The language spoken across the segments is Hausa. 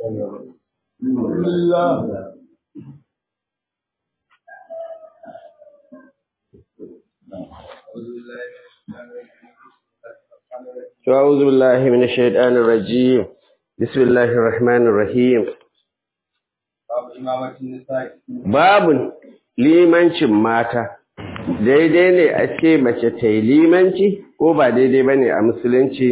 أعوذ بالله من الشيطان الرجيم بسم الله الرحمن الرحيم Babun limancin mata, daidai ne a ce mace ta yi limanci ko ba daidai ba ne a musulunci?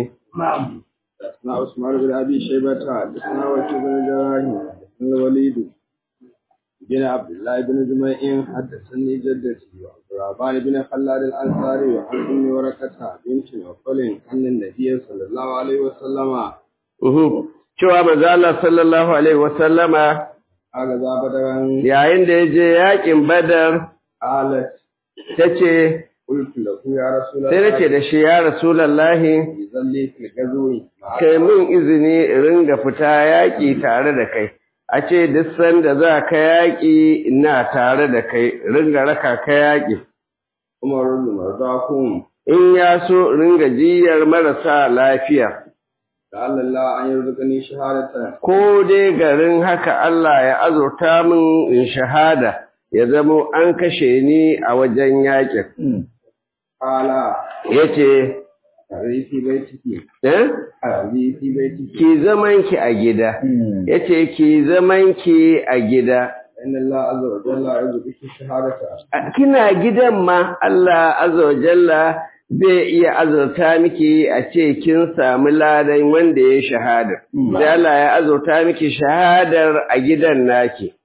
na Usman bin Abi Shaybata da suna wakil bin Jarahi da suna Walidu bin Abdullah bin Juma'in haddathani jaddati wa Abdurrahman bin Khallad al-Ansari wa Ummi Warakata binti Nawfalin annan Nabiy sallallahu alaihi wa sallama Uhu, cewa manzo Allah sallallahu alaihi wa sallama aga za badaran yayin da ya je yakin Badar alat tace qultu lahu ya rasulullah sai nace da shi ya Rasulullahi zalli fil gazwi kai min izini in ringa fita yaƙi tare da kai a ce duk sanda za ka yaƙi ina tare da kai ringa raka ka yaƙi Umar bin Mardakum in ya so ringa jiyar marasa lafiya da Allah an yarzuqani shahadatan ko dai garin haka Allah ya azurta min in shahada ya zamo an kashe ni a wajen yaƙin qala yace tarihi baitiki eh tarihi baitiki ki zaman ki a gida yace ki zaman ki a gida inna Allah azza wa jalla yarzuquki shahadata A- kina gidan ma Allah azza wa jalla zai iya azurta miki a ce kin samu ladan wanda ya shahada. Sai Allah ya azurta miki shahadar a gidan naki.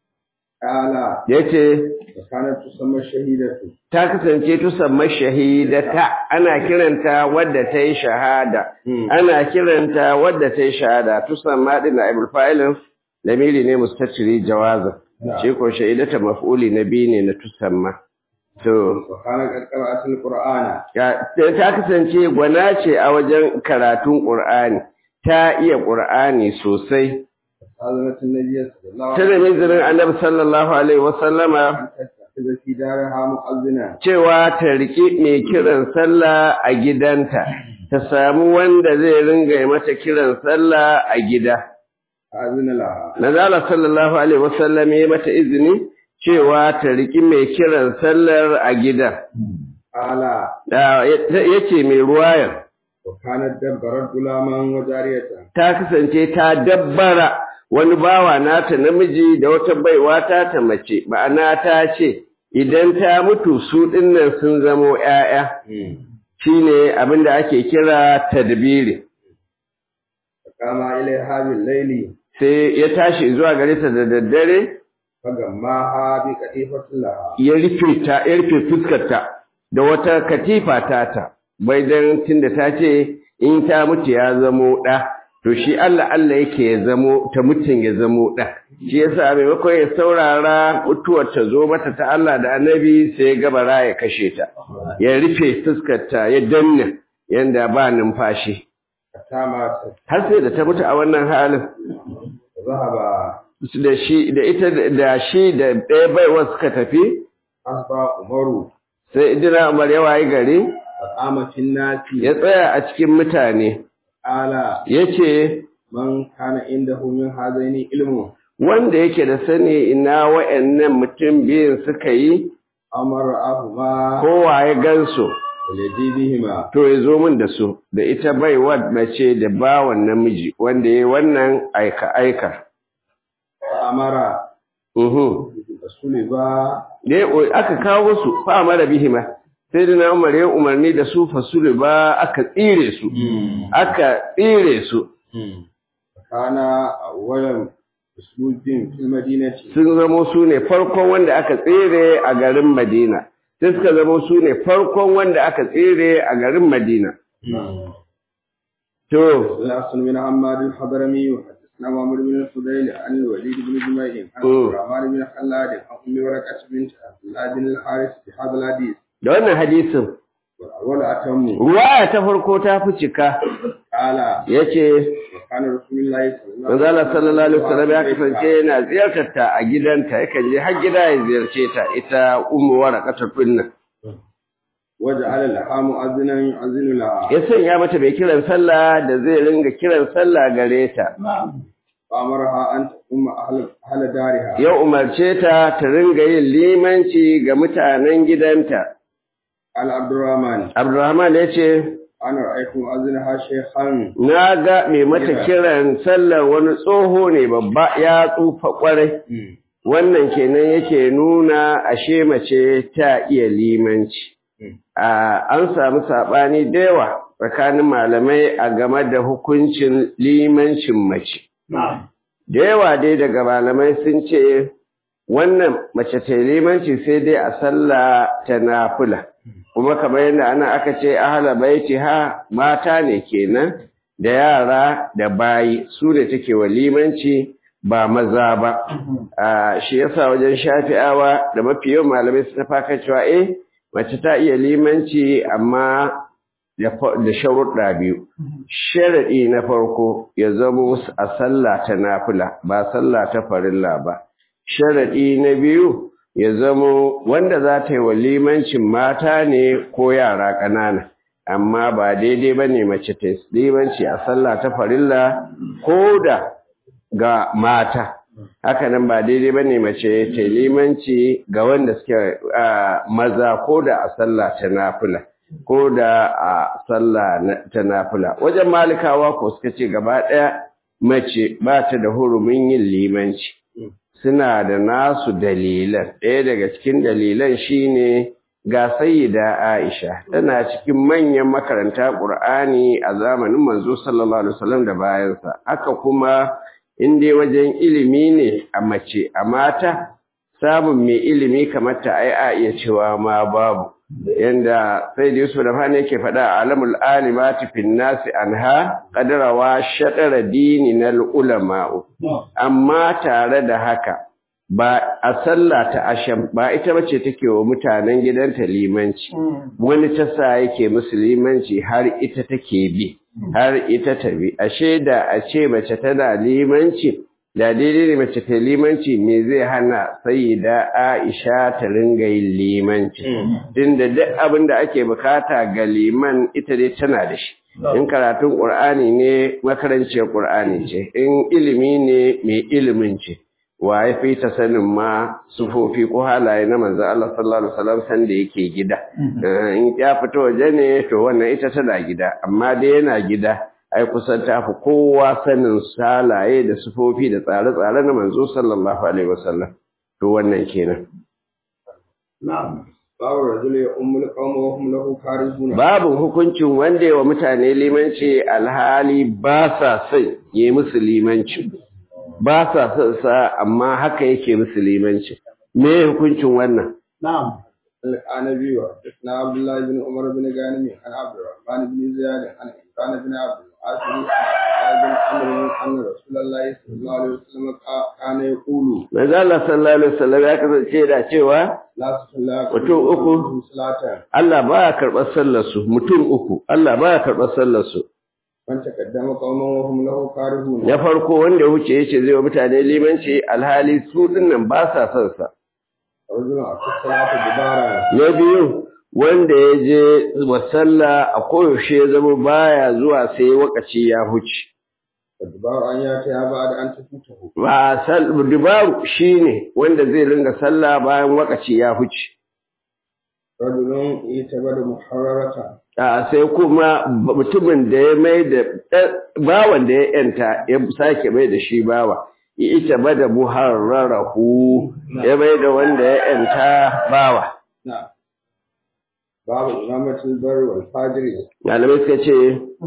qala Yace wa kanat tusamma shahidatu ta kasance tusamma shahidata ana kiranta wadda ta yi shahada. Ana kiranta wadda ta yi shahada tusamma din na ibul fa'ilin lamiri ne mustatiri jawaza. Shi ko shahidata maf'uli na biyu ne na tusamma. To wa kana qarqaratul qur'ana Ya- ta kasance gwana ce a wajen karatun ƙur'ani ta iya ƙur'ani sosai azanatul nabiy sallallahu ta da mizirin annabi sallallahu alaihi wasallama wasallam fi daraha mu'azzina cewa ta riƙi mai kiran sallah a gidanta ta samu wanda zai ringa yi mata kiran sallah a gida azina laha nazala sallallahu alaihi wasallam ya mata izini cewa ta riƙi mai kiran sallar a gida qala Da- ya ce mai ruwayar wa kanat dabbarat gulaman wa jariyatan ta kasance ta dabbara wani bawa nata namiji da wata baiwa ta ta mace ma'ana ta ce idan ta mutu su dinnan sun zamo ƴaƴa shine abin da ake kira tadbiri kama ilaiha bil layli sai ya tashi zuwa gare ta da daddare fagammaha bi qatifatin laha ya rufe ta ya rufe fuskarta da wata katifa tata bai dan tunda ta ce in ta mutu ya zamo ɗa to shi Allah Allah yake ya zamo ta mutun ya zamo ɗa shi yasa maimakon ya saurara mutuwar ta zo mata ta Allah da Annabi sai ya gabara ya kashe ta ya rufe fuskarta ya danna yanda ba numfashi kama har sai da ta mutu a wannan halin zahaba da shi da ita da shi da ɗaya baiwa suka tafi asba umaru sai idina Umar ya wayi gari faqama fin nasi ya tsaya a cikin mutane ala ya ce man kana indahu min hazaini ilmu wanda yake da sani ina wa'annan mutum biyun suka yi amara ahuma kowa ya gansu alladhi bihima to ya zo min da su da ita baiwa mace da bawan namiji wanda ya wannan aika-aika. amara Uhu. rasuli ba Dai o- aka kawo su fa mara bihima sai da na umar ya umarni da su fasulu ba aka tsire su aka tsire su kana awwalan uslubin fil madinati sun zamo su ne farkon wanda aka tsere a garin Madina. Sai suka zamo su ne farkon wanda aka tsere a garin Madina. To, الأصل من عماد الحضرمي وحدثنا محمد بن الفضيل عن الوليد بن جميع عن مم. عبد الرحمن بن خلاد عن أم ورقة بنت عبد الله بن الحارث في هذا الحديث da wannan hadisin, والأول أتم ruwaya ta farko ta fi cika, قال ya ce, وكان رسول الله صلى الله Manzala sallallahu Alaihi wasallam ya kasance yana ziyartar ta a gidanta, yakan je har gida ya ziyarce ta ita umu waraqatul dinnan. وجعل لها مؤذنا يؤذن لها Ya sanya mata mai kiran sallah da zai ringa kiran sallah gare ta. وأمرها أن تقوم أهل, أهل دارها ya umarce ta ta ringa yin limanci ga mutanen gidanta على عبد الرحمن Abdulrahman ya ce أنا رأيت مؤذنها شيخا na ga mai mata kiran sallar wani tsoho ne babba ya tsufa kwarai wannan kenan yake nuna ashe mace ta iya limanci a an samu saɓani da yawa tsakanin malamai a game da hukuncin limancin mace da yawa dai daga malamai sun ce wannan mace ta yi limanci sai dai a sallah ta nafila kuma kamar yadda ana aka ce ahala baiti ha mata ne kenan da yara da bayi su ne take wa limanci ba maza ba a shi yasa wajen shafi'awa da mafi yawan malamai su tafa kan cewa eh mace ta iya limanci amma da fa- da sharuɗa biyu sharaɗi na farko ya zama a sallah ta nafila ba sallah ta farilla ba sharaɗi na biyu ya zamo wanda za ta yi wa limancin mata ne ko yara ƙanana amma ba daidai ba ne mace ta yi limanci a sallah ta farilla ko da ga mata hakanan ba daidai ba ne mace ta yi limanci ga wanda suke ah, maza ko da a sallah ta nafila ko da a sallah na- ta nafila wajen malikawa ko suka ce gaba ɗaya mace ba ta da hurumin yin limanci suna da nasu dalilan ɗaya daga cikin dalilan shine ga sayyida Aisha tana cikin manyan makaranta Qur'ani a zamanin manzo sallallahu alaihi wasallam da bayansa haka kuma in dai wajen ilimi ne a mace a mata samun mai ilimi kamar ta ai a iya cewa ma babu yanda sai da Yusuf da Fani yake faɗa a alamul alimati fin nasi anha qadrawa shatara dininal ulama'u amma tare da haka ba a sallah ta asham ba ita bace take wa mutanen gidanta limanci wani ta sa yake musu limanci har ita take bi har ita ta bi ashe da a ce mace tana limanci da daidai ne mace ta limanci me zai hana sayyida Aisha ta ringa yin limanci tunda duk abin da ake bukata ga liman ita dai tana da shi in karatun Qur'ani ne makaranciyar Qur'ani ce in ilimi ne mai ilimin ce wa ya fi ta sanin ma sufofi ko halaye na manzo Allah sallallahu alaihi wasallam san da yake gida Eh, in ya fito waje ne to wannan ita tana gida amma dai yana gida ai kusan ta fi kowa sanin halaye da sufofi da tsare-tsare na manzo sallallahu alaihi wasallam to wannan kenan babu rajul ya ummul qawma wa hum lahu karihuna babu hukuncin wanda ya wa mutane limanci alhali ba sa son yi musu limanci ba sa son sa amma haka yake musu limanci me hukuncin wannan نعم النبي وحدثنا عبد الله بن عمر بن غانم عن عبد الرحمن بن زياد عن عمران بن عبد العاصم عن بن عمرو ان رسول الله صلى الله عليه وسلم كان يقول manzo Allah sallallahu alaihi wasallam ya kasance da cewa لا تصلى Mutum uku. صلاه Allah baya karɓar sallar su mutum uku Allah baya karɓar sallar su من تقدم قوما وهم له كارهون na farko wanda ya wuce yace zai wa mutane limanci alhali su dinnan ba sa son sa رجل أتى الصلاة جبارا na biyu wanda ya je wa sallah a koyaushe ya zama baya zuwa sai wakaci ya huce والجبار أن يأتي بعد أن تفوته ba sal dubaru shine wanda zai ringa sallah bayan wakaci ya huce رجل يتبد محررة a sai kuma mutumin da ya mai da bawan da ya yanta ya sake mai da shi bawa ita ba da muharrarahu ya mai da wanda ya yanta bawa نعم باب إمامة البر والفاجر malamai suka ce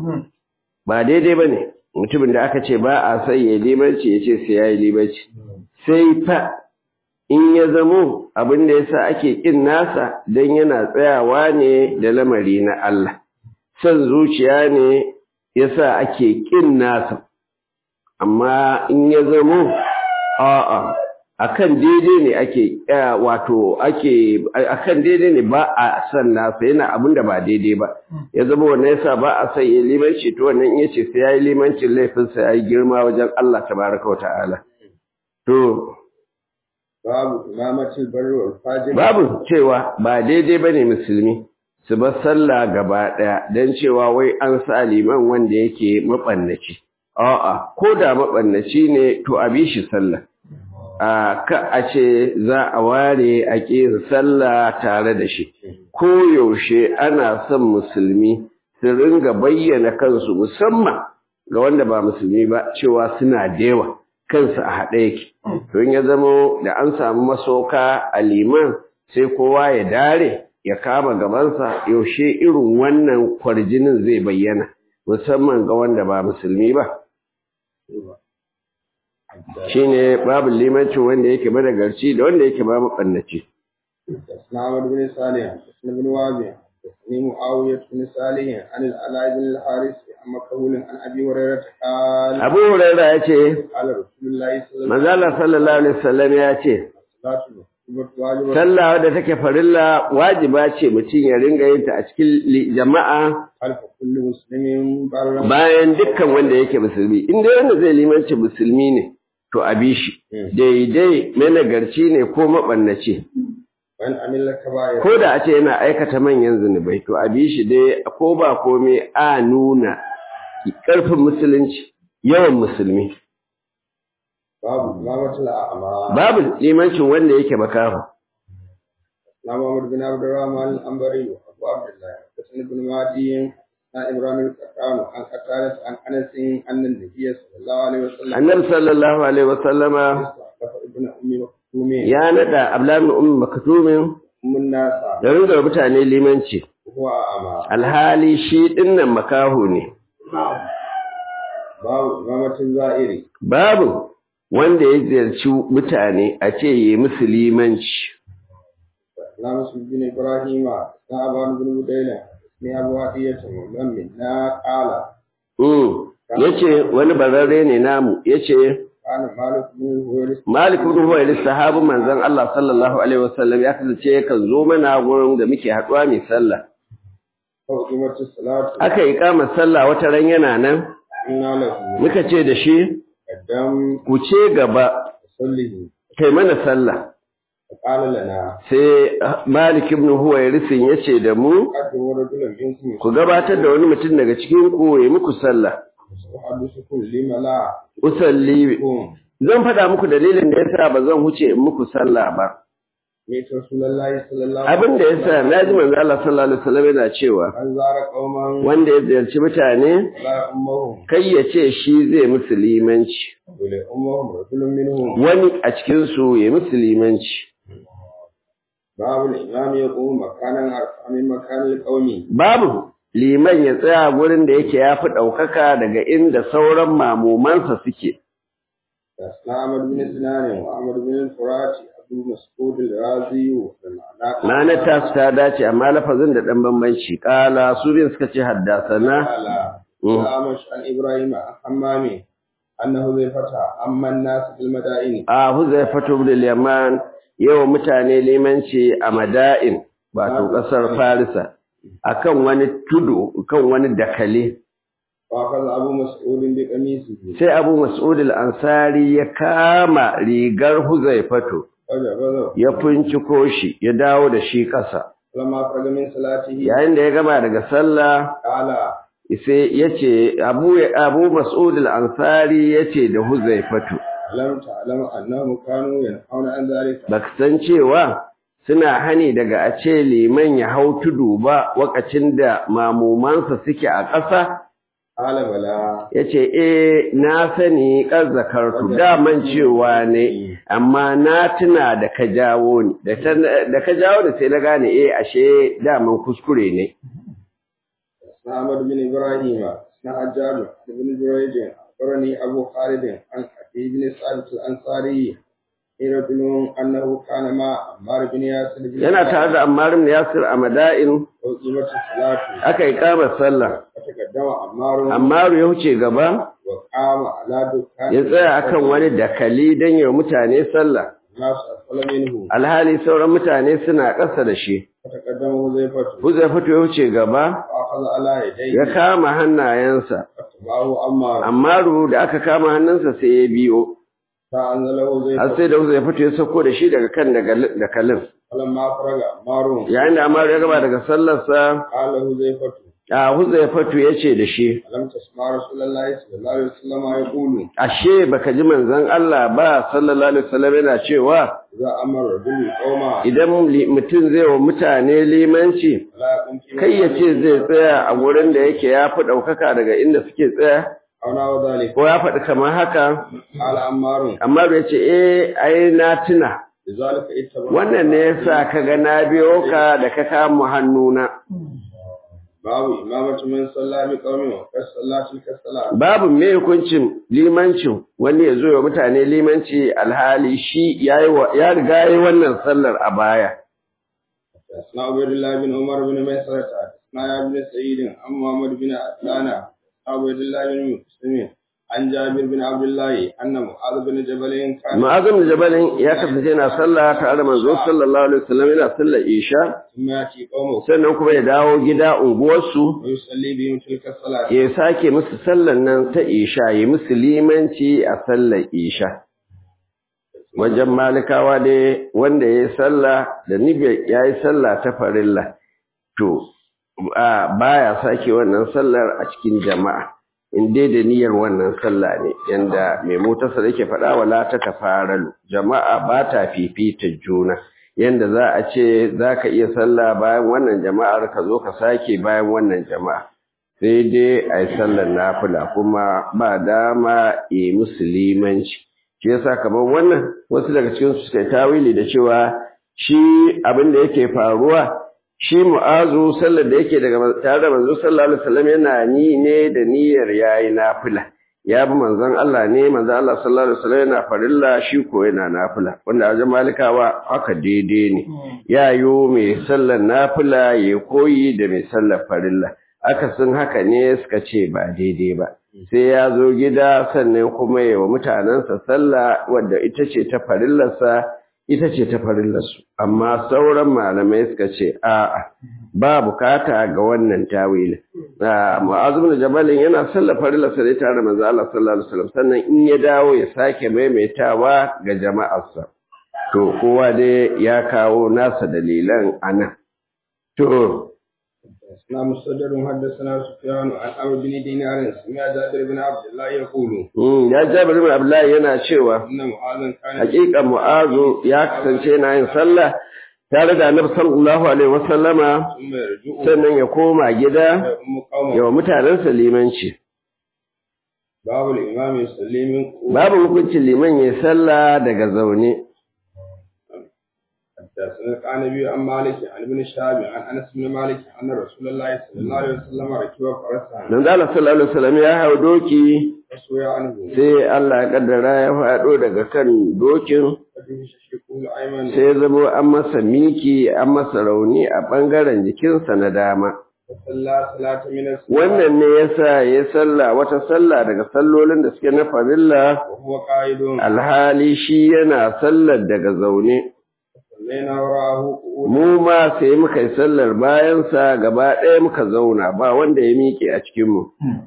ba daidai ba ne mutumin da aka ce ba a sai ya limanci ya ce sai ya yi limanci sai fa in ya zamo abin da yasa ake kin nasa don yana tsayawa ne da lamari na Allah son zuciya ne yasa ake kin nasa amma in ya zamo a'a akan daidai ne ake eh, wato ake akan daidai ne ba a san nasa yana abin da ba daidai ba ya zama wannan yasa ba a san ya limanci to wannan in yace sai ya yi limancin laifinsa ya yi girma wajen Allah tabaraka wa ta'ala to باب إمامة البر والفاجر babu cewa ba daidai ba ne musulmi su bar sallah gaba ɗaya don cewa wai an sa liman wanda yake maɓannaci a'a ko da mabannaci ne to a bi shi sallah a ka a ce za a ware a ƙin sallah tare da shi ko yaushe ana son musulmi su ringa bayyana kansu musamman ga wanda ba musulmi ba cewa suna da yawa kansu a haɗe yake don ya zamo da an samu masoka a liman sai kowa ya dare ya kama gabansa yaushe irin wannan kwarjinin zai bayyana musamman ga wanda ba musulmi ba shine babu limancin wanda yake madagarci da wanda yake ba maɓannaci Islamar bin Salih, Islam bin Wabi, Islam Muawiyah bin Salih, an al-Ala bin al-Haris, amma kawulin an Abi Hurairah qala Abu Hurairah ya ce qala Rasulullahi sallallahu manzala sallallahu alaihi wasallam ya ce alaihi wasallam sallah wadda take farilla wajiba ce mutum ya ringa yin ta a cikin li- jama'a alfa kullu muslimin barra bayan dukkan wanda yake musulmi in dai wanda zai limanci musulmi ne to a bi shi daidai managarci ne ko maɓannaci wani amilla kaba'ir ko da a ce yana aikata manyan zunubai to a bi shi dai ko ba komai a nuna ƙarfin musulunci yawan musulmi babu imamatul a'ma babu limancin wanda yake makaho na Muhammad bin Abdurrahman al-Ambari wa Abu Abdullah Hasan ibn Madi na Ibrahim al-Qattan an qatalat an Anas anna an-nabiy sallallahu alaihi wasallam annabi sallallahu alaihi wasallama kafa ibn ummi maktumi ya nada ablan ummi maktumin mun nasa da ringa mutane limanci huwa a'ma alhali shi dinnan makaho ne babu imamatul za'iri babu wanda ya ziyarci mutane a ce yi musu limanci na Muslim bin Ibrahim na Aban bin Budayla ni Abu Hadiyah mun min na qala Mm. yace wani bararre ne namu yace kana Malik bin Huwairis Malik ibn Huwairis sahabin manzon Allah sallallahu alaihi wasallam ya kasance yakan zo mana gurin da muke haduwa mai sallah ko imatul salatu aka yi kama sallah wata ran yana nan inna lahu muka ce da shi qaddam ku ce gaba sallihi kai mana sallah qala lana sai Malik ibn Huwairis yace da mu qaddamu rajulan minkum ku gabatar da wani mutum daga cikin ku ya muku sallah yuhadithukum lima la usalli kum zan faɗa muku dalilin da yasa ba zan huce in muku sallah ba ne to rasulullahi sallallahu abin da yasa naji manzo Allah sallallahu alaihi wasallam yana cewa an zara qauman wanda ya ziyarci mutane la ummahum kai ya ce shi zai musu limanci wala ummahum rajulun minhum wani a cikin su ya musu limanci babu al-imam yaqum makanan arfa min makanil qaumi babu liman ya tsaya gurin da yake yafi ɗaukaka daga inda sauran mamumansa suke asna ahmad bin sinan wa ahmad bin al-furat abu mas'ud al-razi wa ma'ana Ma'anar tasu ta dace amma lafazin da ɗan bambanci ƙala su bin suka ce haddasana قال Mm. أمش عن إبراهيم عن حمامي أنه ذي فتح أما الناس في المدائن a Huzaifatu ibn al-Yaman yawa mutane limanci a Mada'in wato ƙasar Farisa akan wani tudu kan wani dakale فأخذ أبو مسعود بقميصه sai Abu Mas'ud al-Ansari ya kama rigar Huzaifatu فجبذه ya finciko shi ya dawo da shi ƙasa فلما فرغ من صلاته yayin da ya gama daga sallah قال sai yace Abu Abu Mas'ud al-Ansari yace da Huzaifatu ألم تعلم أنهم كانوا ينهون عن ذلك baka san cewa suna hani daga a ce liman ya hau tudu ba wakacin da mamumansa suke a ƙasa قال بلى ya ce eh na sani ƙazzakartu daman cewa ne amma na tuna da ka jawo ni da ta- da ka jawo ni sai na gane eh ashe daman kuskure ne اسمع أحمد بن إبراهيم اسمع حجاج بن جريج أخبرني أبو خالد عن أبي بن سعد الأنصاري رجل أنه كان مع عمار بن ياسر بن yana tare da Ammar ibn Yasir a Mada'in وقيمة الصلاة aka yi kama sallah فتقدم عمار Ammar ya wuce gaba وقام على دكان ya tsaya akan wani dakali don yi wa mutane sallah الناس أسفل منه alhali sauran mutane suna ƙasa da shi فتقدم حذيفة Huzaifatu ya wuce gaba فأخذ على يديه ya kama hannayensa فاتبعه عمار Ammaru da aka kama hannunsa sai ya biyo فأنزله har حذيفة sai da Huzaifatu ya sauko da shi daga kan dagal- dakalin فلما فرغ عمار yayin da Ammaru ya gaba daga sallarsa قال حذيفة a Huzaifatu yace da shi ألم تسمع رسول الله صلى الله عليه وسلم يقول ashe baka ji manzon Allah ba sallallahu alaihi wasallam yana cewa إذا أمر الرجل القوم idan li- mutum zai wa mutane limanci فلا يقوم في kai ya ce zai tsaya a gurin da yake ya fi ɗaukaka daga inda suke tsaya أو نحو ذلك ko ya faɗi kamar haka قال عمار amma bai ce eh ai na tuna لذلك اتبع wannan ne yasa ka ga na biyo ka da ka kama hannuna باب إمامة من صلى بقوم وقد صلى تلك الصلاة babu me hukuncin limancin wani ya zo wa mutane limanci alhali shi yayi wa- ya riga yayi wannan sallar a baya حدثنا عبيد الله بن عمر بن ميسرة حدثنا يا بن سعيد عن محمد بن عدنان عبيد الله بن مسلم عن جابر بن عبد الله أن معاذ بن جبل كان Mu'azzam da Jabalin ya kasance yana sallah tare da manzo sallallahu alaihi wasallam yana sallar Isha ثم يأتي قومه sannan kuma ya dawo gida unguwarsu ويصلي بهم تلك الصلاة ya sake musu sallar nan ta Isha ya musu limanci a sallar Isha wajen malikawa dai wanda ya yi sallah da nibe ya yi sallah ta farilla to a baya sake wannan sallar a cikin jama'a in dai da niyyar wannan sallah ne yanda mai motarsa yake faɗa wala ta tafaralu jama'a ba ta fifita juna yanda za a ce za ka iya sallah bayan wannan jama'ar ka zo ka sake bayan wannan jama'a sai dai a yi sallar nafila kuma ba dama yi musulmanci shi yasa kamar wannan wasu daga cikin su suka yi tawili da cewa shi abin da yake faruwa shi mu'azu sallar da yake daga tare da manzo sallallahu alaihi wasallam yana ni ne da niyyar yayi nafila ya bi manzon Allah ne manzon Allah sallallahu alaihi wasallam yana farilla shi ko yana nafila wanda a wajen malikawa haka daidai ne yayo mai sallar nafila ya koyi da mai sallar farilla akasin haka ne suka ce ba daidai ba sai ya zo gida sannan kuma ya wa mutanensa sallah wadda ita ce ta farillarsa ita ce ta farillarsu amma sauran malamai suka ce a'a ba bukata ga wannan tawili mu'azim da jabalin yana sallar farillarsa da tare da manzo Allah sallallahu alaihi wasallam sannan in ya dawo ya sake maimaitawa ga jama'arsa to kowa dai ya kawo nasa dalilan anan to حدثنا مسدد حدثنا سفيان عن عمرو بن دينار سمع جابر بن عبد الله يقول Mm, ya jabir bin Abdullahi yana cewa إن معاذا كان hakika Mu'azu ya kasance yana yin sallah tare da Annabi sallallahu alaihi wasallama ثم يرجع sannan ya koma gida ويؤم قومه ya wa mutanensa limanci باب الإمام يصلي من قوة babu hukuncin liman ya sallah daga zaune حدثنا عن ابي عن مالك عن ابن شهاب عن انس بن مالك ان رسول الله صلى الله عليه وسلم ركب فرسا dan Allah sallallahu alaihi wasallam ya hau doki فسوي عنه sai Allah ya kaddara ya faɗo daga kan dokin فجه شقه الايمن sai ya zamo an masa miki an masa rauni a bangaren jikinsa na dama فصلى صلاة من الصلاة wannan ne yasa ya sallah wata sallah daga sallolin da suke na farilla وهو قائد alhali shi yana sallar daga zaune صلينا وراءه قعود mu ma sai muka yi sallar bayansa gaba ɗaya muka zauna ba wanda ya miƙe a cikinmu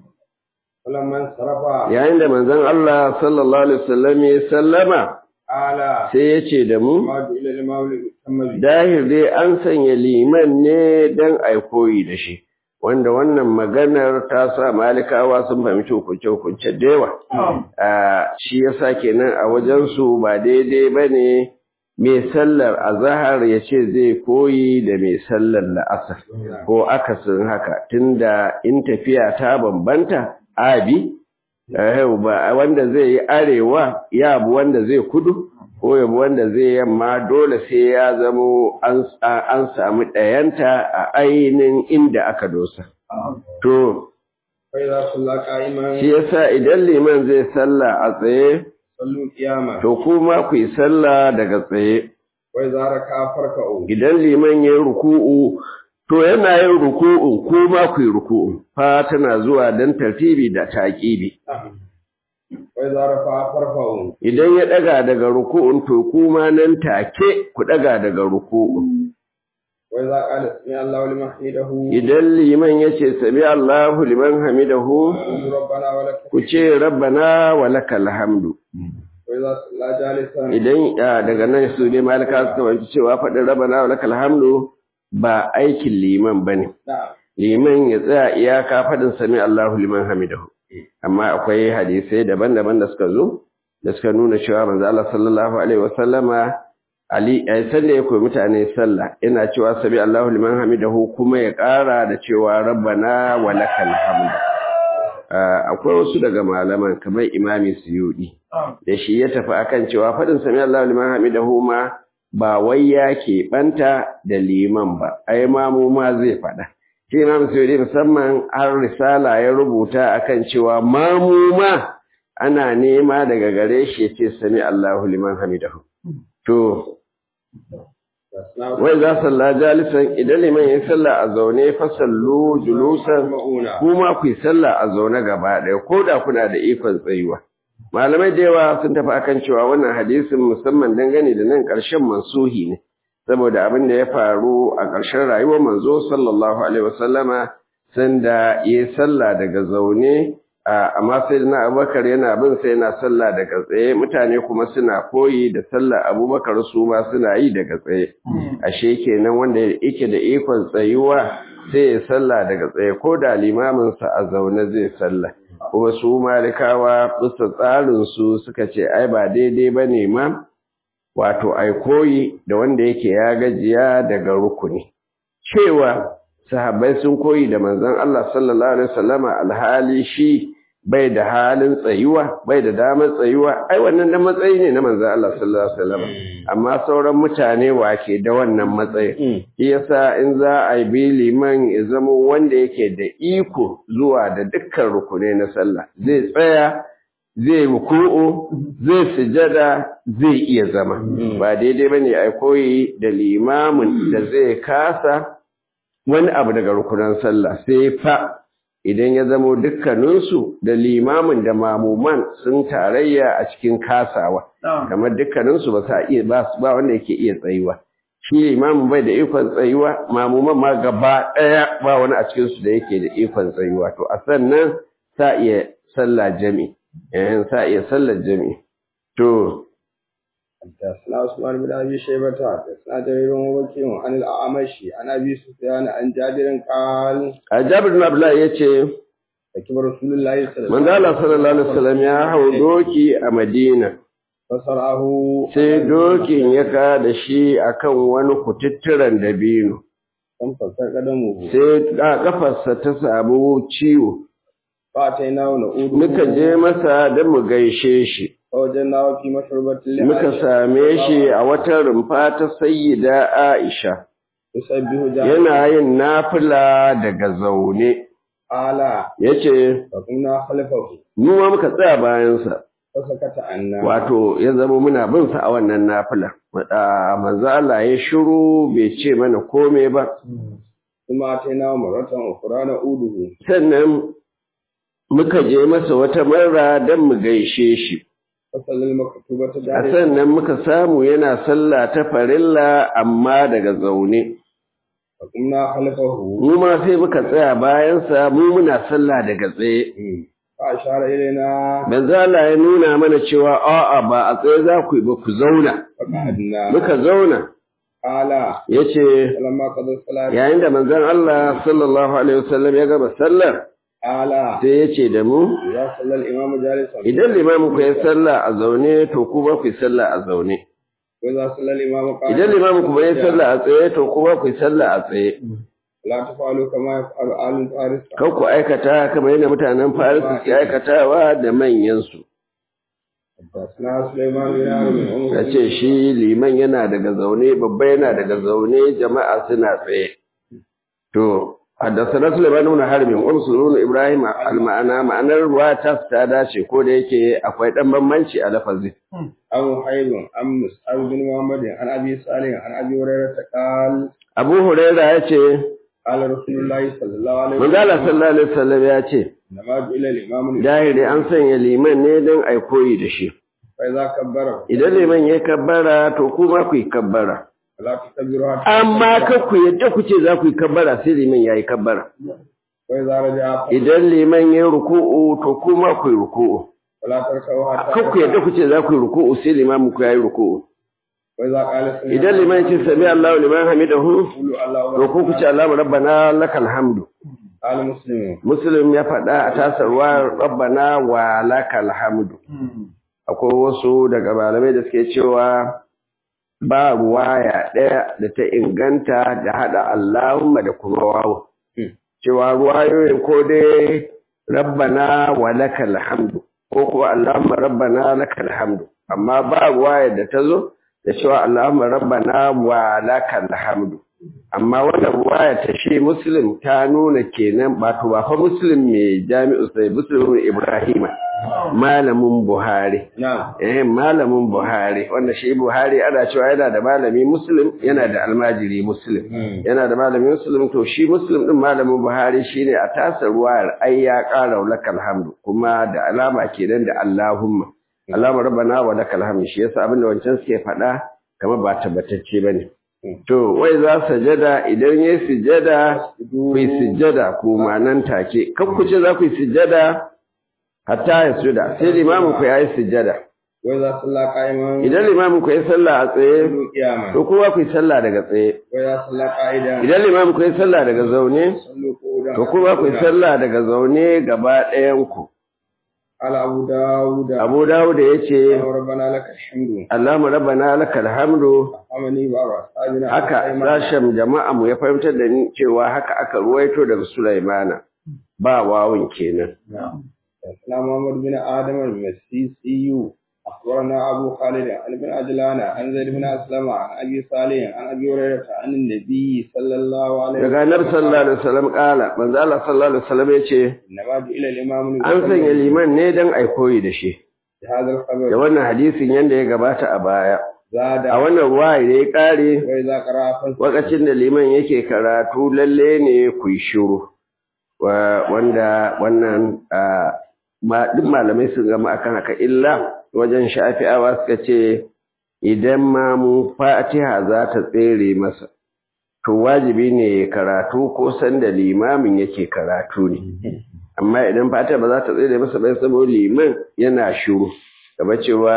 فلما انصرف yayin da manzon Allah sallallahu alaihi wasallam ya sallama قال sai ya ce da mu ما جئل الامام ليتم به dahir dai an sanya liman ne don a koyi da shi wanda wannan maganar ta sa malikawa sun fahimci hukunce-hukunce da yawa Ah, shi yasa kenan a wajensu ba daidai ba ne mai sallar azahar ya ce zai koyi da mai sallar la'asar ko akasin haka tunda in tafiya ta bambanta abi eh, ba wanda zai yi arewa ya bi wanda zai kudu ko ya bi wanda zai yamma dole sai ya zamo an an samu ɗayanta a ainihin inda aka dosa to فاذا صلى قائما shi yasa idan liman zai sallah a tsaye صلوا قياما to kuma ku yi sallah daga tsaye واذا ركع فاركعوا idan liman ya yi ruku'u to yana yin ruku'u kuma ku yi ruku'u fa tana zuwa dan tartibi da taqibi واذا رفع فارفعوا idan ya daga daga ruku'un to kuma nan take ku daga daga ruku'u واذا قال سمع الله لمن حمده idan liman yace sami Allahu liman hamidahu قل ربنا ولك ku ce rabbana wa lakal hamdu واذا صلى جالسا idan ah, daga nan su ne malaka suka wanci cewa faɗin rabbana wa lakal hamdu ba aikin liman bane نعم liman ya tsaya iyaka fadin sami Allahu liman hamidahu amma akwai hadisai daban-daban da suka zo da suka nuna cewa manzo Allah sallallahu alaihi wasallama Ali ai sanda ya koyi mutane sallah yana cewa sabi Allahu liman hamidahu kuma ya ƙara da cewa rabbana wa lakal hamd akwai wasu daga malaman kamar imami suyudi da shi ya tafi akan cewa fadin sami Allahu liman hamidahu ma ba wai ya banta da liman ba ai mamu ma zai faɗa shi imam suyudi musamman har risala ya rubuta akan cewa mamu ma ana nema daga gare shi ya ce sami Allahu liman hamidahu to wai za salla jalisan idan liman ya salla a zaune fasallu julusan kuma ku yi salla a zaune gaba ɗaya ko da kuna da ikon tsayuwa malamai da yawa sun tafi akan cewa wannan hadisin musamman dangane da nan ƙarshen mansuhi ne saboda abin da ya faru a ƙarshen rayuwar manzo sallallahu alaihi wasallama sanda ya salla daga zaune amma sai na abubakar yana bin sai yana sallah daga tsaye mutane kuma suna koyi da sallah abubakar su ma suna yi daga tsaye ashe kenan wanda yake da ikon tsayuwa sai ya sallah daga tsaye ko da limaminsa a zaune zai sallah kuma su malikawa bisa tsarin su suka ce ai ba daidai ba ne ma wato ai koyi da wanda yake ya gajiya daga rukuni cewa sahabbai sun koyi da manzon Allah sallallahu alaihi wasallama alhali shi bai da halin tsayuwa bai da damar tsayuwa ai wannan da matsayi ne na manzon Allah sallallahu alaihi wasallama amma sauran mutane wake da wannan matsayi shi yasa in za a bi liman ya zama wanda yake da iko zuwa da dukkan rukunai na sallah zai tsaya zai ruku'u zai sujada zai iya zama ba daidai bane ai koyi da limamin da zai kasa wani abu daga rukunan sallah sai fa idan ya zamo dukkaninsu da limamin da mamuman sun tarayya a cikin kasawa kamar dukkaninsu ba sa iya ba ba wanda yake iya tsayuwa shi limamin bai da ikon tsayuwa mamuman ma gaba daya ba wani a cikin su da yake da ikon tsayuwa to a sannan sa iya sallah jami eh sa iya sallar jami to حدثنا عثمان بن ابي شيبه حدثنا جرير ووكيع عن الاعمش عن ابي سفيان عن جابر قال جابر بن عبد الله yace ركب رسول الله صلى الله manzo Allah sallallahu alaihi wasallam ya hau doki a Madina فسرعه sai dokin ya ka da shi akan wani kututturen dabino كم فسر قدمه sai a kafarsa ta samu ciwo فاتيناه نعود muka je masa don mu gaishe shi فوجدناه في مشربة muka same shi a wata rumfa ta sayyida Aisha يسبح جابر yana yin nafila daga zaune قال yace فقمنا خلفه mu ma muka tsaya bayansa فسكت عنا wato ya zama muna bin sa a wannan nafila Wada manzo Allah ya shiru bai ce mana komai ba ثم أتيناه مرة أخرى نعوده sannan muka je masa wata marra don mu gaishe shi فصلى المكتوبة a جارية sannan muka samu yana sallah ta farilla amma daga zaune فقمنا خلفه mu ma sai muka tsaya bayansa mu muna sallah daga tsaye فأشار إلينا manzo Allah ya nuna mana cewa a'a ba a tsaye za ku yi ba ku zauna فقعدنا muka zauna قال yace فلما قضى الصلاة yayin da manzon Allah sallallahu alaihi wasallam ya gama sallar قال sai yace da mu إذا صلى الإمام جالسا idan limamin ku ya sallah a zaune to kuma ku yi sallah a zaune وإذا صلى الإمام قائما idan limamin ku bai sallah a tsaye to kuma ku yi sallah a tsaye لا تفعلوا كما يفعل آل فارس kan ku aikata kamar yadda mutanen Faris suke aikatawa da manyansu حدثنا سليمان بن عمرو ya ce shi liman yana daga zaune babba yana daga zaune jama'a suna tsaye to haddasa Sulaiman ibn Harbin wa Sulaiman Ibrahim al-ma'ana ma'anar ruwa ta ta dace ko da yake akwai dan bambanci a lafazi أبو حيب عن مسعد بن محمد عن أبي صالح عن أبي هريرة قال Abu Huraira ya ce قال رسول الله صلى الله عليه manzo Allah sallallahu alaihi wasallam ya ce إنما جعل الإمام dahiri an sanya liman ne don ai koyi da shi فإذا كبر idan liman ya kabbara to kuma ku yi kabbara فلا تكبروا حتى amma ka ku yadda ku ce za ku yi kabbara sai liman ya yi kabbara وإذا رجع idan liman ya yi ruku'u to kuma ku yi ruku'u فلا تركعوا حتى kan ku yadda ku ce za ku yi ruku'u sai limamin ku ya yi ruku'u وإذا قال سمع idan liman ce sami Allahu liman hamidahu قولوا الله to ku kuce Allahu rabbana lakal hamdu قال مسلم muslim ya faɗa a tasarwa rabbana wa lakal hamdu akwai wasu daga malamai da suke cewa ba ruwaya ɗaya da ta inganta da haɗa Allahumma da kuma wawo cewa ruwayoyin ko dai rabbana wa lakal hamdu ko kuwa Allahumma rabbana lakal hamdu amma ba ruwaya da ta zo da cewa Allahumma rabbana wa lakal hamdu amma wannan ruwaya ta shi muslim ta nuna kenan ba to ba fa muslim mai jami'u sai muslim ibrahima malamin buhari نعم eh malamin buhari wanda shi buhari ana cewa yana da malami muslim yana da almajiri muslim yana da malami muslim to shi muslim din malamin buhari shine a tasa ruwayar ai ya ƙara lakal hamdu kuma da alama kenan da allahumma allahumma rabbana wa lakal hamdu shi yasa abinda wancan suke faɗa kamar ba tabbatacce bane to wai za sajada idan yayi sujada ku yi sujada ku nan take kan ku ce za ku yi sujada hatta ya suda sai limamin ku yayi sujada وإذا صلى قائما idan limamin ku yayi sallah a tsaye قولوا قياما to kowa ku yi sallah daga tsaye وإذا صلى قائدا idan limamin ku yayi sallah daga zaune صلوا قعودا to kowa ku yi sallah daga zaune gaba ɗayan ku قال أبو داود Abu Dawud yace ربنا لك الحمد Allahumma rabbana lakal hamdu أمني بعض أصحابنا haka sashen jama'a mu ya fahimtar da ni cewa haka aka ruwaito daga Sulaimana ba wawun kenan حدثنا محمد بن آدم المسيسي أخبرنا أبو خالد عن ابن عجلان عن زيد بن أسلم عن أبي صالح عن أبي هريرة عن النبي صلى الله عليه daga Annabi sallallahu alaihi wasallam kala manzo Allah sallallahu alaihi wasallam yace إنما جئل الإمام an sanya liman ne dan ai koyi da shi هذا da الخبر wannan hadisin yanda ya gabata a baya زاد a wannan ruwa da ya kare وإذا قرأ فانصت wakacin da liman yake karatu lalle ne ku yi shiru Wa- wanda wannan ah, ma duk malamai sun gama akan haka illa wajen shafi'awa suka ce idan ma mu fatiha za ta tsere masa to wajibi ne ya karatu ko sanda limamin yake karatu ne amma idan fatiha ba za ta tsere masa ba saboda liman yana shiru gaba cewa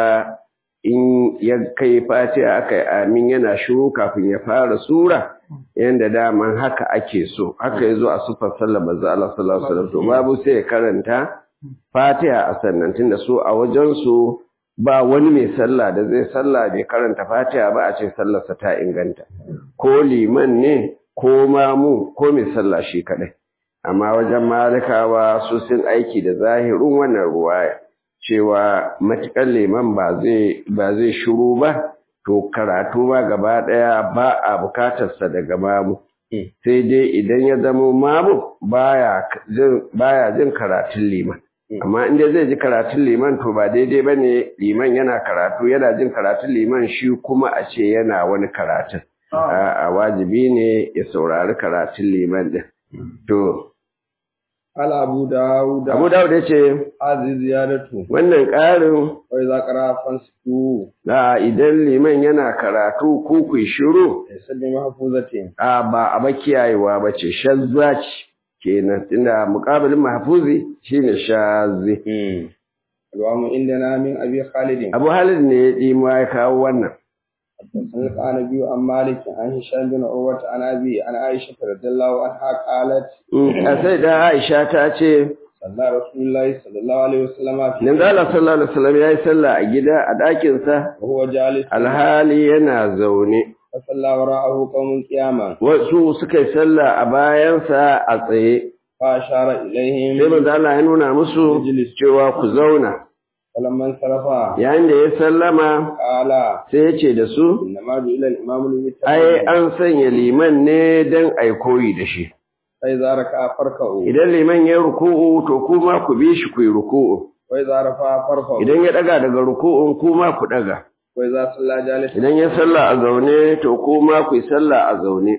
in ya kai fatiha aka yi amin yana shiru kafin ya fara sura yanda daman haka ake so haka ya zo a sufar sallar manzo Allah sallallahu alaihi wasallam to babu sai ya karanta fatiha a sannan tunda su a wajen su ba wani mai sallah da zai sallah bai karanta fatiha ba a ce sallarsa ta inganta ko liman ne ko mamu ko mai sallah shi kadai amma wajen malikawa su sun aiki da zahirin wannan ruwaya cewa matuƙar liman ba zai ba zai shiru ba to karatu ba gaba ɗaya ba a bukatarsa daga mamu sai dai idan ya zama mamu baya jin baya jin karatun liman amma inda zai ji karatun liman to ba daidai ba ne liman yana karatu yana jin karatun liman shi kuma a ce yana wani karatun a wajibi ne ya saurari karatun liman din to قال أبو داود abu dawud ya ce هذه زيادته wannan ƙarin وإذا قرأ فانصتوا a idan liman yana karatu ko ku shiru ليس بمحفوظة a ba a ba kiyayewa ba ce shazza ce kenan tunda muƙabilin mahfuzi shine shazzi الوام عندنا من أبي خالد abu halid ne ya ɗima ya kawo wannan حدثنا النبي عن مالك عن هشام بن عروة عن أبي عن عائشة رضي الله عنها قالت a sai da aisha ta ce صلى رسول الله صلى الله عليه وسلم في Nan Allah sallallahu alaihi wasallam ya yi sallah a gida a ɗakinsa وهو جالس alhali yana zaune فصلى وراءه قوم قياما wasu suka yi sallah a bayansa a tsaye فأشار sai إليهم manzo Allah ya nuna musu cewa ku zauna فلما انصرفا yayin da ya sallama قال sai ya ce da su إنما جئل الإمام ai للمتقين an sanya liman ne don ai koyi da shi فإذا ركع فاركعوا idan liman ya ruku'u to kuma ku bi shi ku yi ruku'u وإذا رفع فارفعوا idan ya daga daga ruku'un kuma ku daga وإذا صلى جالسا idan ya sallah a zaune to kuma ku yi sallah a zaune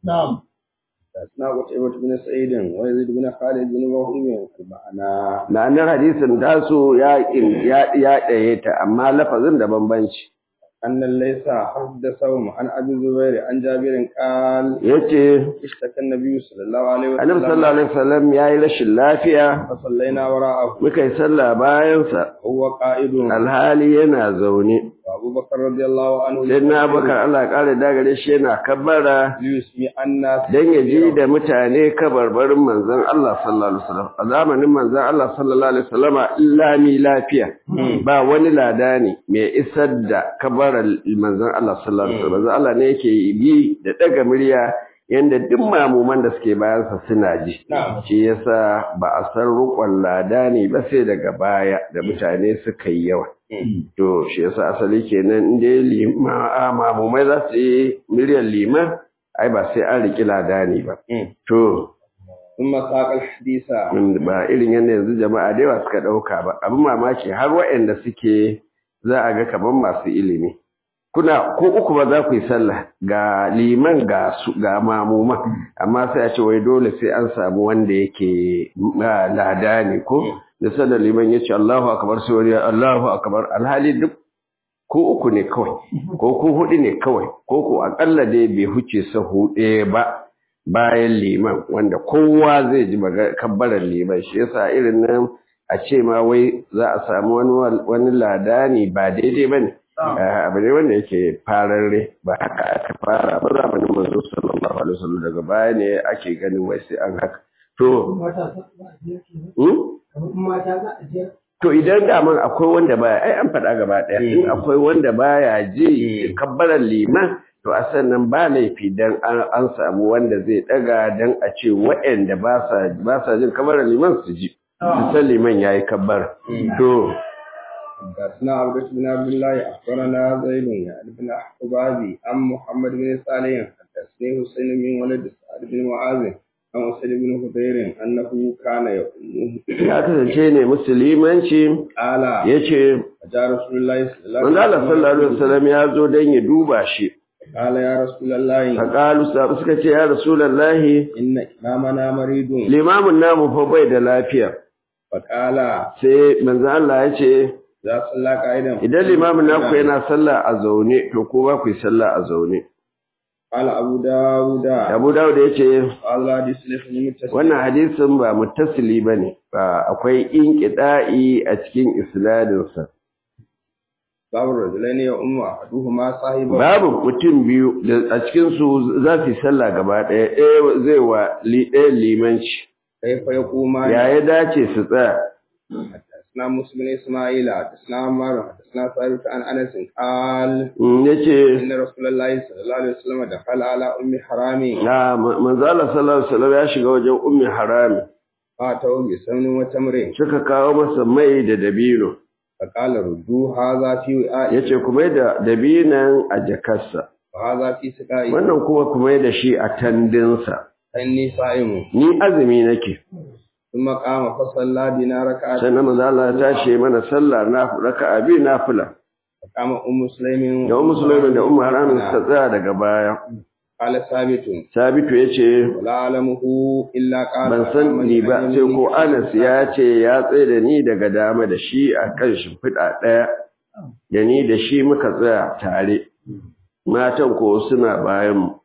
حدثنا قتيبة بن سعيد ويزيد بن خالد بن موهب المعنى ma'anar hadisin tasu ya ya ya ɗaye ta amma lafazin da bambanci أن ليس حدثهم عن أبي الزبير عن جابر قال yace اشتكى النبي صلى الله عليه annabi وسلم sallallahu alaihi wasallam yayi rashin lafiya فصلينا وراءه muka yi sallah bayan sa وهو قائد alhali yana zaune وأبو أبو بكر رضي الله عنه sai na bakar Allah ya kare dagare shi yana kabbara ليسمع الناس dan ya ji da mutane kabarbarin manzon Allah sallallahu alaihi wasallam a zamanin manzon Allah sallallahu alaihi wasallama illa mi lafiya ba wani lada ne mai isar da kabarar manzon Allah sallallahu alaihi wasallam manzon Allah ne yake bi da daga murya yanda duk mamuman da suke bayansa suna ji Na'am. shi yasa ba a san rukun lada ne ba sai daga baya da mutane suka yi yawa to shi yasa asali kenan in dai lima a mamumai za su yi miliyan liman ai ba sai an riƙi lada ne ba to ثم ساق الحديث ba irin yadda yanzu jama'a da yawa suka ɗauka ba abin mamaki har waɗanda suke za a ga kaman masu ilimi kuna ko uku ba za ku yi sallah ga liman ga su ga mamuman amma sai a ce wai dole sai an samu wanda yake ah, lada ne ko da sallar liman ya ce Allahu akbar sai wani ya Allahu akbar alhali duk ko uku ne kawai ko ko hudu ne kawai ko ko akalla dai bai huce sahu ɗaya ba bayan liman wanda kowa zai ji maga- kabbarar liman shi yasa irin nan a ce ma wai za a samu wani wal- wani ladani ba daidai bane Eh, abu ne wanda yake fararre ba haka aka fara ba zamanin manzo sallallahu alaihi wasallam daga baya ne ake ganin wai sai an haka to hmm? To idan daman akwai wanda baya, ai an faɗa gaba ɗaya, in akwai wanda baya ji kabbarar liman, to a sannan ba laifi dan an, an samu wanda zai ɗaga dan a ce waɗanda ba sa ba sa jin kabbarar liman su ji. Su san liman yayi kabbar. To, حدثنا عبد بن عبد الله اخبرنا زيد يعني بن حبابي عن محمد بن صالح حدثني حسين بن ولد سعد بن معاذ عن سعيد بن خدير انه كان يؤمه ya kasance ne musulmanci قال ya ce, جاء رسول الله صلى الله Manzo Allah sallallahu alaihi wasallam ya zo dan ya duba shi. قال يا رسول الله Faqalu suka ce ya Rasulullahi ان امامنا مريض limamin namu fa bai da lafiya. فقال Sai manzo Allah ya ce اذا صلى قائدا Idan limamin naku yana sallah a zaune, to ko ba ku yi sallah a zaune. قال ابو داود Abu Dawud ya ce, قال حديث لفظ متصل wannan hadisin ba muttasili ba ne, ba akwai inƙiɗa'i a cikin isnadinsa. باب الرجلين يؤم احدهما صاحبه Babu mutum biyu da a cikinsu za su yi sallah gaba ɗaya, ɗaya zai wa li- ɗaya limanci. كيف يقومان Ya ya dace su tsaya. حدثنا موسى بن اسماعيل حدثنا عمار حدثنا ثابت عن انس قال Mm, Ya ce, ان رسول الله صلى الله عليه وسلم دخل على ام حرام "Ah, ma- manzo Allah sallallahu Alaihi wasallam ya shiga wajen ummi harami, فاتوا بسمن وتمر suka kawo masa mai da dabino. فقال ردوا هذا في وعاء ya ce kuma da dabinan a jakarsa وهذا في سقاء wannan kuma kuma da shi a tandinsa اني صائم ni azumi nake ثم قام فصلى بنا ركعتين sannan manzo Allah ya tashi mana sallah na raka'a bi nafila فقام ام سليم da ummu sulaiman da ummu haramin suka tsaya daga baya قال ثابت sabitu yace ولا علمه الا قال ban san ni ba sai ko Anas ya ce ya tsaye da ni daga dama da shi a kan shimfiɗa ɗaya da ni da shi muka tsaya tare matan ko suna bayan mu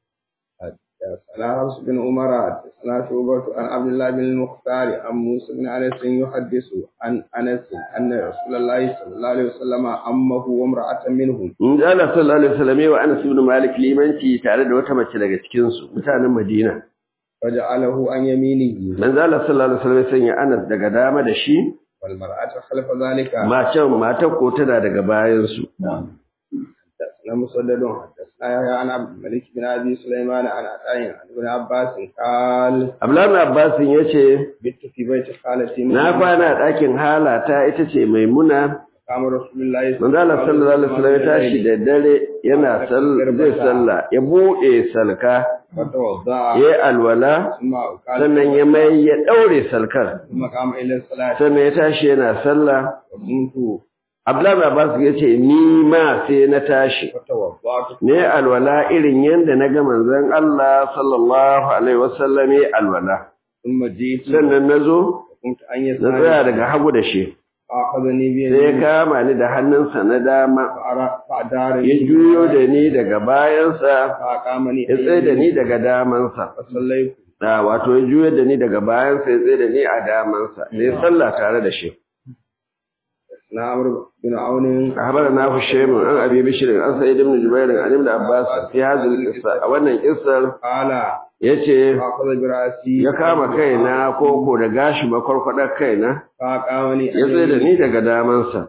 حدثنا حفص بن عمر حدثنا شعبة عن عبد الله بن المختار عن موسى بن انس يحدث عن انس ان رسول الله صلى الله عليه وسلم امه وامرأة منهم In ji Allah sallallahu alaihi wasallam wa Anas ibn Malik limanci tare da wata mace daga cikin su mutanen Madina. فجعله عن يمينه Manzo Allah sallallahu alaihi wasallam ya sanya Anas daga dama da shi, والمرأة خلف ذلك macen matar ko tana daga bayan su. حدثنا مسدد حدثنا يحيى عن عبد الملك بن ابي سليمان عن عطاء عن ابن عباس قال Abdullahi ibn Abbas yace بت في بيت خالتي na kwana a ɗakin halata ita ce Maimuna. قام رسول الله Manzo Allah sallallahu alaihi wasallam ya tashi da dare yana sallah zai sallah ya bude salka فتوضا ya alwala ثم قال sannan ya mai ya daure salkar ثم قام الى الصلاه sannan ya tashi yana sallah وقمت Abdullahi Abbas ya ce ni ma sai na tashi فتوضأت ne alwala irin yadda na ga manzon Allah sallallahu alaihi wasallam ya alwala ثم جئت sannan nazo وقمت أن na tsaya يسأل daga hagu da shi فأخذني sai ya بيدي kama ni da hannunsa na dama فأرى- فأدارني ya juyo da ni daga bayansa فأقامني ya tsaye da ni daga damansa فصليت da wato ya juyo da ni daga bayansa ya tsaye da ni a damansa sai sallah tare da shi na amr bin aun أخبرنا هشام عن أبي بشر عن سعيد بن جبير عن ابن عباس في هذه القصة أولا قصة qala yace akhadha bi ra'si ya kama kaina koko da gashi makwarkwadar kaina fa qawani ya tsaye da ni daga damansa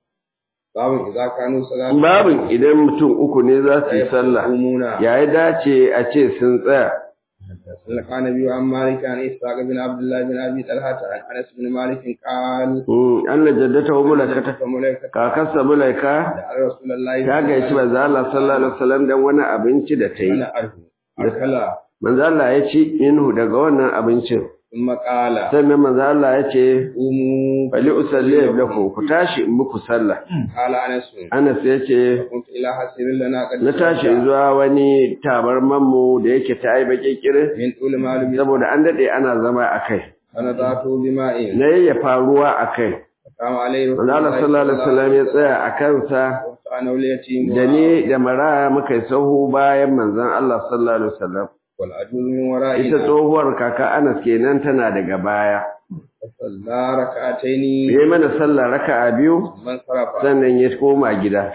babun idza kanu salatu babin idan mutum uku ne za su yi sallah umuna ya yi dace a ce sun tsaya سلك عن ابي عن مالك عن اسحاق بن عبد الله بن ابي طلحه عن انس بن مالك قال Mm, Allah jaddata wa mulakata فملك kakarsa mulaika دعا رسول الله ta gaici manzo Allah sallallahu alaihi wasallam dan wani abinci da ta yi انا ارجو اكلا manzo Allah ya ci minhu daga wannan abincin ثم قال sannan manzo Allah ya ce قوموا bali usalli lakum ku tashi in muku sallah قال انس Anas ya ce كنت الى حسير لنا قد na tashi zuwa wani tabarman mu da yake ta yi baki kirin من طول معلوم saboda an dade ana zama a kai فنضعت بماء na yayyafa ruwa a kai قام عليه رسول manzo Allah sallallahu alaihi wasallam ya tsaya a kansa انا واليتيم da ni da maraya muka yi sahu bayan manzon Allah sallallahu alaihi wasallam والعجوز من ita ورائنا tsohuwar kaka Anas kenan tana daga baya فصلى ركعتين yayi mana sallah raka'a biyu من صرف sannan ya koma gida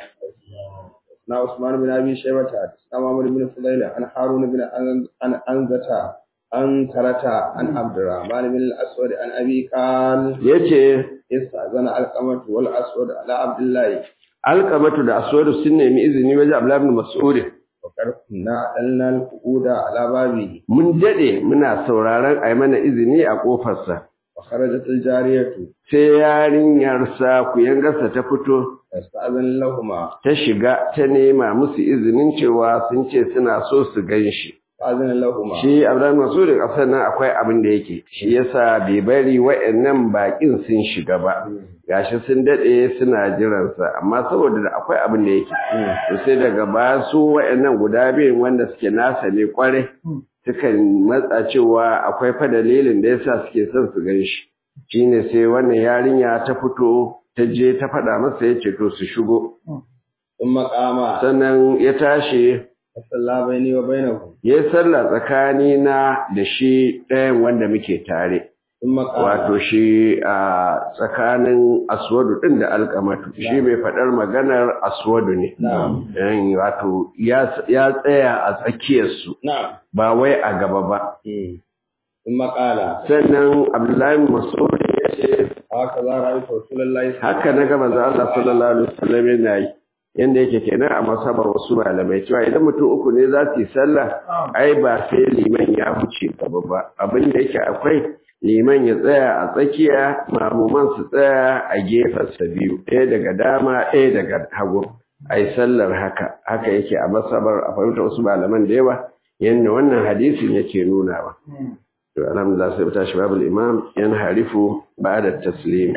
na Usman bin Abi Shaybah ta Muhammad bin Fudail an Harun bin an Anzata an Tarata an Abdurrahman bin al-Aswad an Abi Qal yace istazana al-Qamatu wal Aswad ala Abdullah alqamatu da aswadu sun nemi izini wajen Abdullah ibn Mas'ud wa karkunna alna al-quda ala babi mun dade muna sauraron ai mana izini a kofarsa wa kharajat al-jariyatu sai yarinyar sa kuyangarsa ta fito istazan lahumma ta shiga ta nema musu izinin cewa sun ce suna so su gan shi azana lahumma shi Abdullahi Mas'ud a sannan akwai abin da yake shi yasa bai bari wa'annan bakin sun shiga ba gashi sun dade suna jiran sa amma saboda da akwai abin da yake to sai daga ba su wa'annan guda biyun wanda suke nasa ne kware sukan matsa cewa akwai fa dalilin da yasa suke son su gan shi shine sai wannan yarinya ta fito ta je ta faɗa masa yace to su shigo thumma qama sannan ya tashi salla baini wa bainahu ya yi sallah tsakani na da shi ɗayan wanda muke tare thumma qama wato shi a tsakanin aswadu ɗin da alkamatu shi mai faɗar maganar aswadu ne na'am Yan wato ya ya tsaya a tsakiyarsu na'am ba wai a gaba ba thumma qala sannan abdullahi mas'ud ya ce hakaza ra'aytu rasulullahi haka na gaba za Allah sallallahu alaihi wasallam yana yi yanda yake kenan a masabar wasu malamai cewa idan mutum uku ne za su yi sallah ai ba sai liman ya wuce gaba ba abin da yake akwai liman ya tsaya a tsakiya mamuman su tsaya a gefensa biyu ɗaya daga dama ɗaya daga hagu a yi sallar haka haka yake a masabar a fahimta wasu malaman da yawa yadda wannan hadisin yake nunawa to alhamdulillah sai mu tashi babul imam yan harifu ba'da taslim